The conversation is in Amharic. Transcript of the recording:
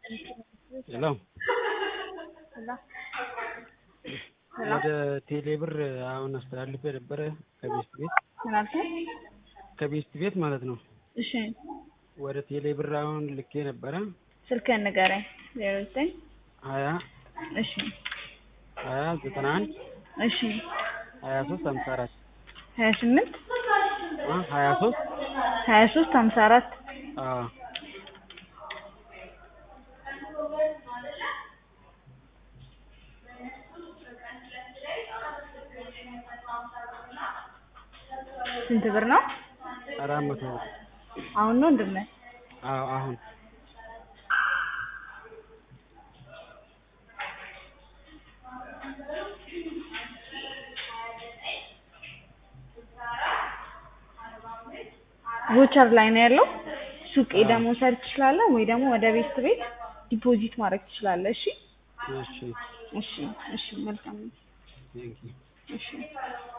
ሄሎ ወደ ቴሌ ብር አሁን አስተላልፌ ነበረ ከቤስት ቤት ምን አልከኝ? ከቤስት ቤት ማለት ነው። እሺ ወደ ቴሌ ብር አሁን ልኬ ነበረ ስልክህን ንገረኝ። ዜሮ ዘጠኝ ሀያ እሺ ሀያ ዘጠና አንድ እሺ ሀያ ሶስት ሀምሳ አራት ሀያ ስምንት ሀያ ሶስት ሀያ ሶስት ሀምሳ አራት አዎ ስንት ብር ነው? አራት መቶ ብር አሁን ነው እንድነ አዎ አሁን ቮቸር ላይ ነው ያለው። ሱቅ ሄደህ መውሰድ ትችላለህ፣ ወይ ደግሞ ወደ ቤት ቤት ዲፖዚት ማድረግ ትችላለህ። እሺ እሺ እሺ እሺ መልካም ነው። ቴንኪው እሺ